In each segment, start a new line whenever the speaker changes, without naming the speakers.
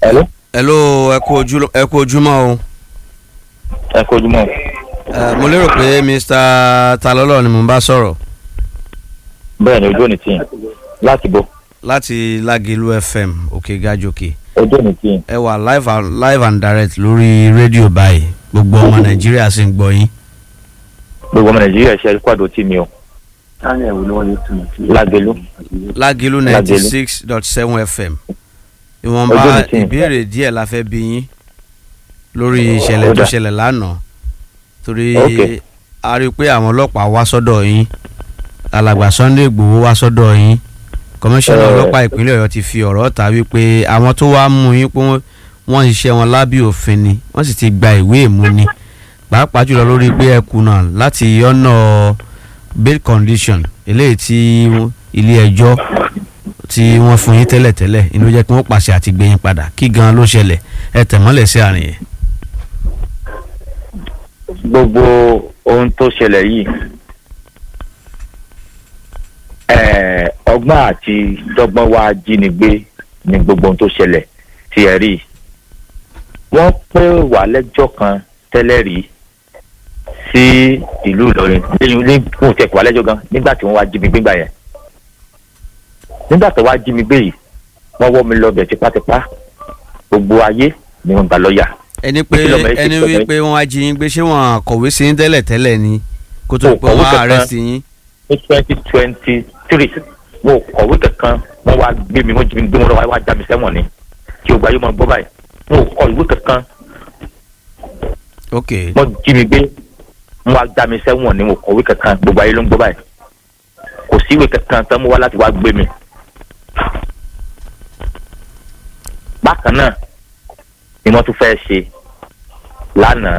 Hello.
hello ẹ kú ojú ẹ kú ojúmọ́ o
ẹ kú ojúmọ́.
Eh, mo lérò pé mr talọ́lọ́ ni mo ń bá sọ̀rọ̀
bẹ́ẹ̀ ni ojú òní tiyín láti bọ̀
láti lágìlú fm òkè gàjòkè
ojú òní tiyín.
ẹ wà live and, live and direct lórí rédíò báyìí gbogbo ọmọ nàìjíríà sì ń gbọ́ yín
gbogbo ọmọ nàìjíríà ṣe kwado tí mi o lágbélú
lágìlú ninety six dot seven fm
Ojú
ìwọ̀nba
mi tì.
ìbéèrè díẹ̀ la fẹ́ bí yín lórí ìṣẹ̀lẹ̀
Ó
tó
dà.
ṣẹlẹ̀ lánàá torí
Ok.
a rí i pé àwọn ọlọ́pàá wá sọ́dọ̀ yín alàgbà sunday igbòho wá sọ́dọ̀ yín kọmíṣánná
Eh.
ọlọ́pàá ìpínlẹ̀ ọ̀yọ́ ti fi ọ̀rọ̀ ta wípé àwọn tó wá mú yín pé wọ́n- wọ́n ṣiṣẹ́ wọn lábẹ́ òfin ni wọ́n sì ti gba ìwé ìmúni pàápàá jùlọ lórí pé ẹ kùnà láti ọ̀nà bail condition eléyìí tí ilé ẹjọ́ tí wọ́n fún yín tẹ́lẹ̀tẹ́lẹ̀ inú jẹ́ kí wọ́n pàṣẹ àti gbé yín padà kí gan ló ṣẹlẹ̀ ẹ tẹ̀mọ́lẹ̀ sí àárín yẹn.
gbogbo ohun tó ṣẹlẹ̀ yìí ẹ̀ẹ́, ọgbọ́n àti dọ́gbọ́n wa jínigbé ni gbogbo ohun tó ṣẹlẹ̀ tí ẹ rí wọ́n pé wà lẹ́jọ́ kan tẹ́lẹ̀ rí sí ìlú Ìlọrin lẹ́yìn ní kò tẹ̀ kó wà lẹ́jọ́ gan nígbà tí wọ́n wá jí mi gbé gbà yẹn nígbà tó wá jí mi gbé yìí wọ́n wọ́ mi lọ bẹ̀ tipátipá gbogbo ayé ni wọ́n gbà lọ́ọ̀yà
ẹni pé
Kí ló mọ̀ ẹ́
ẹni
ṣe pẹ̀lú
wí pé wọ́n á jí yín gbé ṣé wọ́n kọ̀wé sí yín tẹ́lẹ̀ tẹ́lẹ̀ ni kó tó
Kò
pé
kọ̀wé
wọ́n á
kankan.
arrest yín.
ní twenty twenty three mo kọ̀wé kankan wọ́n wá gbé mi wọ́n jí mi gbé wọn lọ́wọ́ wá já mi sẹ́wọ̀n ni kí o gba yóò máa gbọ́ báyìí mo kọ ìwé kankan
ok
wọ́n jí mi gbé wọ́n wá já mi sẹ́wọ̀n ni mo kọ̀wé kankan gbogbo ayé ló ń gbọ́ báyìí kò sí ìwé kankan tán mo wá láti wá gbé mi. bákan náà ni wọ́n tún fẹ́ ṣe lánàá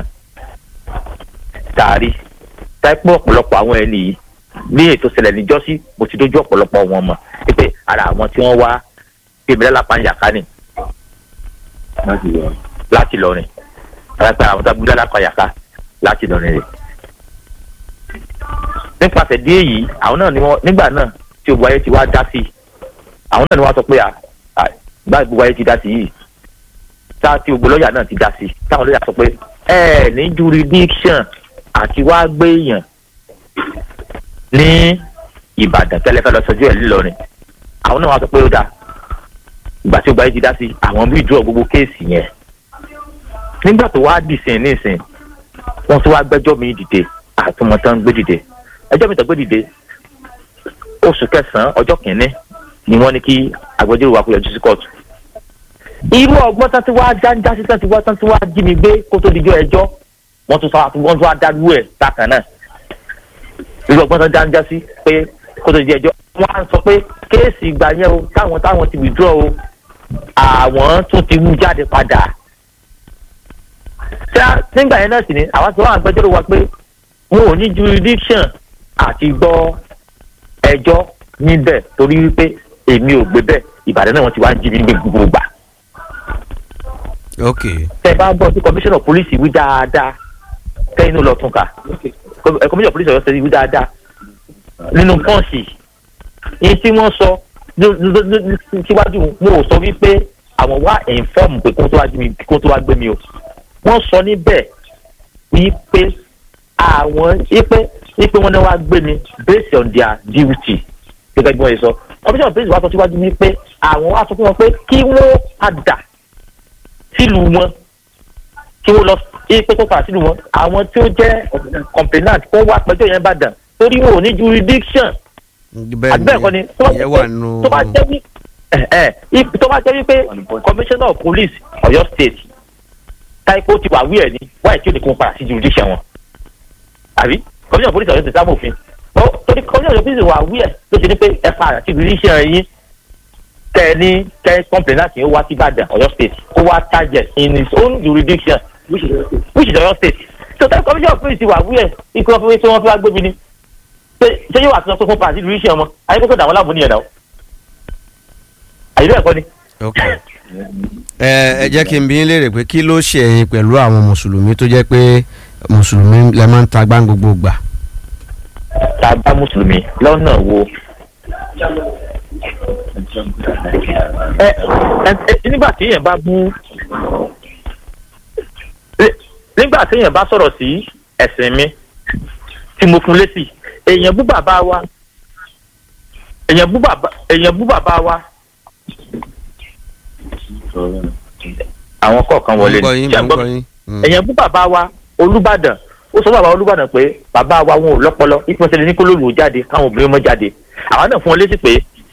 tààrí táìpọ̀ ọ̀pọ̀lọpọ̀ àwọn ẹni yìí ní ètò ìṣẹ̀lẹ̀ níjọ́sí mo ti dójú ọ̀pọ̀lọpọ̀ wọn mọ̀ pé ara àwọn tí wọ́n wá bíbélà lápáyàká ni láti lọrin àgbà àwọn tó bíbélà lápáyàká láti lọrin rẹ̀. nípasẹ̀ dí èyí àwọn náà ni wọ́n nígbà náà tí gbogbo ayé ti wá dá sí i àwọn náà ni wọ́n sọ pé à à, bá gbogbo ayé ti dá sí yìí tá tí gbogbo lọ́ọ̀yà náà ti dá sí i táwọn lọ́ọ̀yà sọ pé ẹ ní jurisdiction àti wá gbé èèyàn ní ìbàdàn tẹ́lẹ̀ fẹ́ lọ sọjú ẹ̀ ńìlọrin àwọn náà wá sọ pé ó dáa ìgbà tí ó gba yìí ti dá sí àwọn bí ìdúró gbogbo kéèsì yẹn nígbà tó wá dìsìn nísìn wọ́n tún wá gbẹ́jọ́ mi dìde àtúmọ̀tán gbé dìde ẹjọ́ mi tó gbé dìde oṣù kẹsàn-án ọjọ́ kìíní ni wọ́n ní kí agbẹjọ́rò wa kó yọjú sí kóòtù irú ọgbọ́n tán tí wàá jáńjá sí tán tí wàá tán tí wàá jí mi gbé kó tó dijọ́ ẹjọ́ wọ́n tún sọ wọ́n tún wá dárú ẹ̀ bákan náà irú ọgbọ́n tán jáńjá sí pé kó tó dijọ́ ẹjọ́ wọ́n á sọ pé kéèsì ìgbà yẹn o táwọn táwọn ti withdraw o àwọn tún ti wú jáde padà tí a nígbà yẹn náà sì ni àwọn tí wọ́n àgbẹjọ́rò wa pé wọn ò ní jurisdiction àti gbọ́ ẹjọ́ níbẹ̀ torí wípé èmi ò gbé bẹ́ẹ̀ ìbàdàn náà wọ́n ti wá jí mi ní gbogbo gbà
ok
tẹ bá gbọ́ tí commissioner police wí dáadáa kẹ́yìn ló lọ tún kà ẹ commissioner police ọ̀yọ́ sẹ́yìn wí dáadáa nínú pọ́ǹsì yìí tí wọ́n sọ ló- ló- ló- ló- síwájú mo ò sọ wípé àwọn wá inform pé kó tó wá jí mi kó tó wá gbé mi o wọ́n sọ níbẹ̀ wípé àwọn wípé wípé wọ́n ní wá gbé mi based on their duty gẹ́gẹ́ bí wọ́n yẹ sọ commissioner police wá sọ síwájú wípé àwọn wá sọ fún wọn pé kí wọ́n padà sílùú wọn tí wọ́n lọ sí pé kó padà sílùú wọn àwọn tí ó jẹ́ complainant kó wá pẹjọ́ yẹn bàdàn torí wọn ò ní jurisdiction
bẹ́ẹ̀
àbí bẹ́ẹ̀ kọ́ ni tó bá
ìyẹn
jẹ́
wà
pé-
nù
tó bá jẹ́ wí ẹ̀ ẹ̀ if- tó bá jẹ́ wípé commissioner of police Ọ̀yọ́ state táìpó ti wà wí ẹ̀ ní wáyé tí ó ní kó padà sí jurisdiction wọn àbí commissioner of police Ọ̀yọ́ state sábà òfin ó torí commissioner of police wà wí ẹ̀ ló ti ní pé ẹ padà sí jurisdiction yín kẹ ẹ ní kẹ ẹ complainant yẹn wá sí Ìbàdàn Ọ̀yọ́ state kó wá target in his own jurisdiction which is Ọ̀yọ́ state so táìpó commissioner of police wà wí ẹ̀ ikú wọn fi wọ́n fi wá gbé mi ní ṣé ṣé yóò wà tó sọ pé fún pàṣẹ ìlú iṣẹ́ wọn ayé kókó dàwọn láàmú nìyẹn náà àyè bẹ́ẹ̀ kọ́ ni.
ok ẹ ẹ jẹ́ kí n bí yín léèrè pé kí ló ṣe ẹ̀yin pẹ̀lú àwọn mùsùlùmí tó jẹ́ pé mùsùlùmí lẹ máa ń ta gbá gbogbo gbà
tá a bá mùsùlùmí lọ́nà wo ẹ ẹ ẹ nígbà tí èèyàn bá bú nígbà tí èèyàn bá sọ̀rọ̀ sí ẹ̀sìn mi tí mo fún lésì èèyàn bú bàbá wa èèyàn bú bàbá èèyàn bú bàbá wa àwọn kọ̀ọ̀kan wọlé
Mo ń gbọ́ yín,
Ṣé ẹ
mo ń
gbọ́
gbọ́
mi?
yín. Mm.
èèyàn bú bàbá wa olùbàdàn ó sọ bàbá olùbàdàn pé bàbá wa wọn ò lọ́pọlọ ìpínlẹ̀ ní kó lóòlù ó jáde káwọn obìnrin mọ́ jáde àwọn náà fún wọn létí pé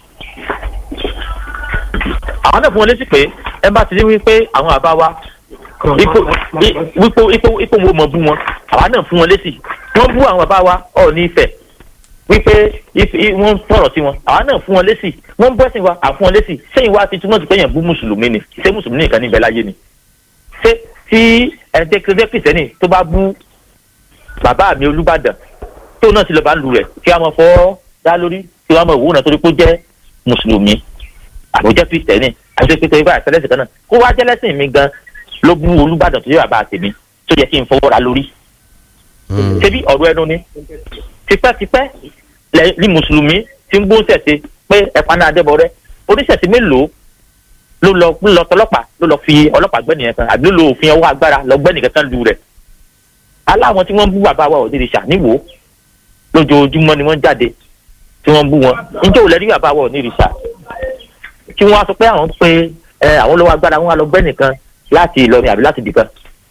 àwọn náà fún wọn létí pé ẹ bá ti rí wípé àwọn bàbá wa ipò i- ipò ipò ipò wo mọ̀ bú wọn àwọn náà fún wọn létí wọ́n bú àwọn bàbá wa ọ̀ ní ìfẹ́ wípé if- i- wọ́n fọ̀rọ̀ sí wọn àwọn náà fún wọn lésì wọ́n bọ́ sí wa àfún wọn lésì sẹ́yìn wa ti túmọ̀ sí pé èèyàn bú mùsùlùmí ni ṣé mùsùlùmí nìkan níbẹ̀ láyé ni ṣé tí ẹ̀ẹ́dẹ́gbẹ́ kìsẹ́nì tó bá bú bàbá mi olùbàdàn tó náà ti lọ́ọ́ bá lu rẹ̀ kí wọ́n mọ̀ fọ́ dá lórí kí wọ́n mọ̀ wò náà torí pé ó jẹ́ mùsùlùmí àbójẹ́ kristẹni àti pé torí bá àtẹlẹsìn kan náà kó wá jẹ́lẹ́sìn mi gan ló bú olùbàdàn tó yẹ bàbá tèmi tó yẹ kí n fọwọ́ ra lórí
Mm.
ṣebí ọ̀rọ̀ ẹnu ni tipẹ́tipẹ́ lẹ- ní mùsùlùmí tí ń gbóhùn ṣẹ̀ṣe pé ẹ̀pá náà dẹ́bọrẹ́ oníṣẹ̀ṣe mélòó ló lọ ló lọ tọlọ́pàá ló lọ fi ọlọ́pàá gbẹ́nìyẹn kan àbí ló lo òfin ọwọ́ agbára lọ gbẹ́nìyẹn kan lu rẹ̀ aláwọn tí wọ́n bú bàbá wa òdìrí ṣàníwò lójoojúmọ́ ni wọ́n jáde tí wọ́n bú wọn níjẹ́ òun lẹ́rí bàbá wa òdìrí ṣà kí wọ́n á sọ pé àwọn pé ẹ àwọn olówó agbára wọn á lọ gbẹ́nìkan láti Ìlọrin àbí láti dìkan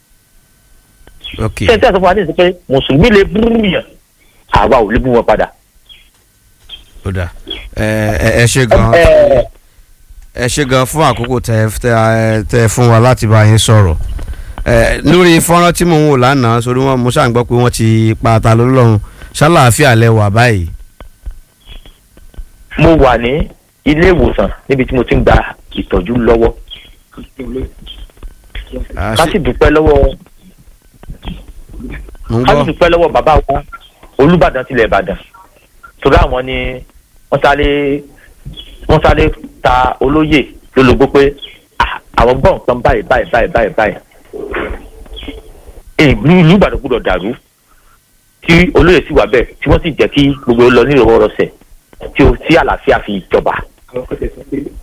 ok
ṣé n tẹ́ sọ fún wa ní ìsìn pé mùsùlùmí lè bú yàn àwa ò lè bú wọn padà.
ó dà ẹ ẹ- ẹ ṣe gan
Ẹ,
ẹ ṣe gan fún àkókò tẹ tẹ tẹ fún wa láti bá yín sọ̀rọ̀ ẹ lórí fọ́nrán tí mò ń wò lánàá sórí wọn mo ṣáà ń gbọ́ pé wọ́n ti pa ata lọ́lọ́run ṣáláàfíà lẹ wà báyìí.
mo wà ní ilé ìwòsàn níbi tí mo ti ń gba ìtọ́jú lọ́wọ́
Ah,
ká
ṣé-
sì dúpẹ́ lọ́wọ́
mo ń
ká sì
gbọ́
dúpẹ́ lọ́wọ́ bàbá wa Olúbàdàn tilẹ̀ Ìbàdàn torí àwọn ni wọ́n sáré wọ́n sáré ta olóyè lólobó pé "Ah, àwọn gbọ́ nǹkan báyìí báyìí báyìí báyìí báyìí ìlú ìlú Ìbàdàn gbọ́dọ̀ dàrú tí olóyè sì wà bẹ́ẹ̀ tí wọ́n sì jẹ́ kí gbogbo lọ ní ìrọwọ́rọsẹ̀ tí o tí àlàáfíà fi jọba